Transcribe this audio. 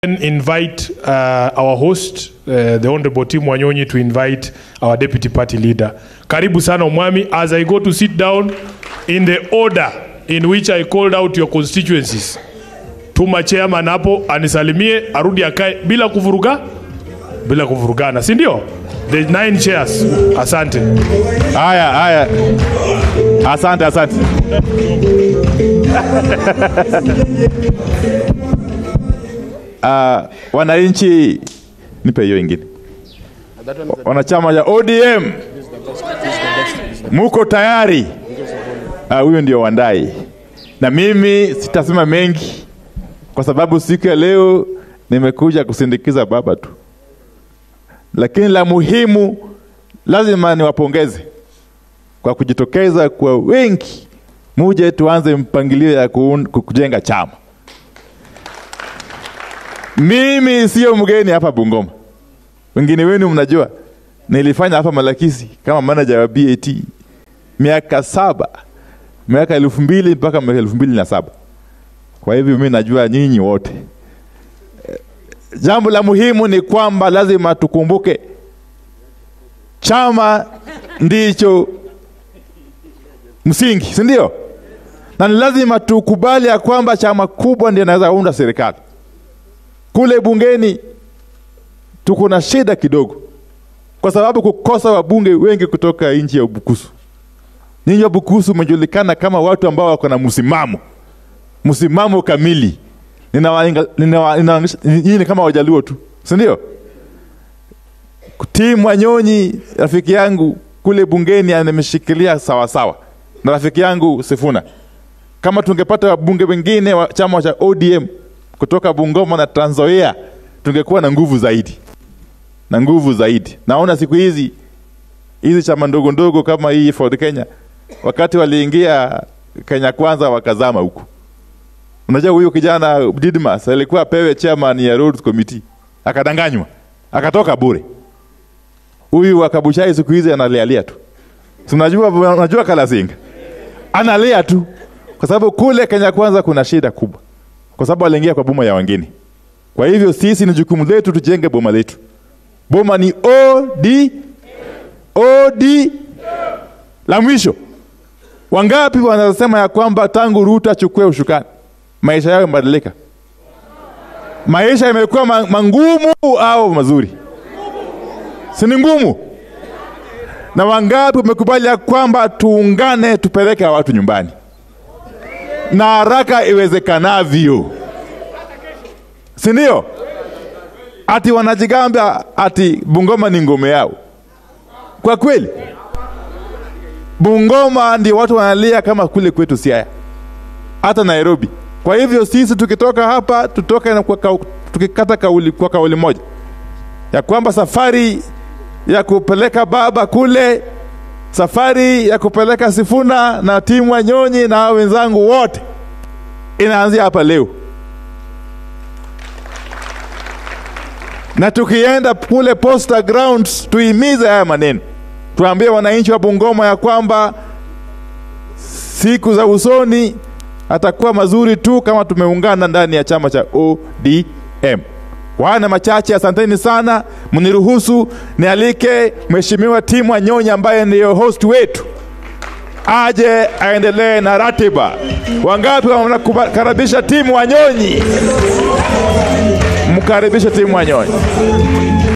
invite uh, our host uh, the honorable Tim Wanyonyi to invite our deputy party leader. Karibu sana Omwami as I go to sit down in the order in which I called out your constituencies. Tuma chairman hapo anisalimie arudi akae bila kuvuruga bila kuvurugana, si ndio? The nine chairs. Asante. Haya, haya, asante, asante. Uh, wananchi, nipe hiyo ingine. Wanachama ya ODM, muko tayari? Ah, Huyo ndio Wandai, na mimi sitasema mengi kwa sababu siku ya leo nimekuja kusindikiza baba tu, lakini la muhimu lazima niwapongeze kwa kujitokeza kwa wengi, muje tuanze mpangilio ya kuun- ku- kujenga chama. Mimi sio mgeni hapa Bungoma, wengine wenu mnajua nilifanya hapa Malakisi kama manager wa BAT miaka saba, miaka elfu mbili mpaka miaka elfu mbili na saba. Kwa hivyo mimi najua nyinyi wote. Eh, Jambo la muhimu ni kwamba lazima tukumbuke chama ndicho msingi, si ndio? Na ni lazima tukubali ya kwamba chama kubwa ndio inaweza unda serikali. Kule bungeni tuko na shida kidogo, kwa sababu kukosa wabunge wengi kutoka nchi ya Bukusu. Nyinyi wa Bukusu mmejulikana kama watu ambao wako na msimamo, msimamo kamili. Ninawainga- ninawa- ninawaonyesha- Nyinyi ni kama Wajaluo tu, si ndio? Tim Wanyonyi rafiki yangu kule bungeni ameshikilia sawasawa na rafiki yangu Sifuna. Kama tungepata wabunge wengine wa chama cha ODM kutoka Bungoma na Trans Nzoia, tungekuwa na nguvu zaidi na nguvu zaidi. Naona siku hizi hizi chama ndogo ndogo kama hii Ford Kenya, wakati waliingia Kenya Kwanza wakazama huko. Unajua huyu kijana Didmas alikuwa apewe chairman ya Roads Committee, akadanganywa, akatoka bure huyu wa Kabuchai siku hizi analialia tu. Si unajua unajua Kalasinga analia tu, kwa sababu kule Kenya Kwanza kuna shida kubwa, kwa sababu aliingia kwa boma ya wengine. Kwa hivyo sisi ni jukumu letu tujenge boma letu. Boma ni OD OD. La mwisho, wangapi wanasema ya kwamba tangu Ruto achukue ushukani maisha yao yamebadilika? Maisha yamekuwa ma- mangumu au mazuri? si ni ngumu? Na wangapi wamekubali ya kwamba tuungane tupeleke hawa watu nyumbani na haraka iwezekanavyo, si ndio? Ati wanajigamba ati Bungoma ni ngome yao. Kwa kweli, Bungoma ndio watu wanalia kama kule kwetu Siaya, hata Nairobi. Kwa hivyo sisi tukitoka hapa tutoke na kwa, kau- tukikata kauli kwa kauli moja ya kwamba safari ya kupeleka baba kule, safari ya kupeleka Sifuna na timu Wanyonyi na hao wenzangu wote inaanzia hapa leo, na tukienda kule Posta Grounds tuimize haya maneno, tuambie wananchi wa Bungoma ya kwamba siku za usoni atakuwa mazuri tu kama tumeungana ndani ya chama cha ODM. Kwa haya na machache, asanteni sana. Mniruhusu nialike Mheshimiwa Tim Wanyonyi ambaye ndiyo host wetu aje aendelee na ratiba. Wangapi wanakaribisha Tim Wanyonyi? Mkaribishe Tim Wanyonyi.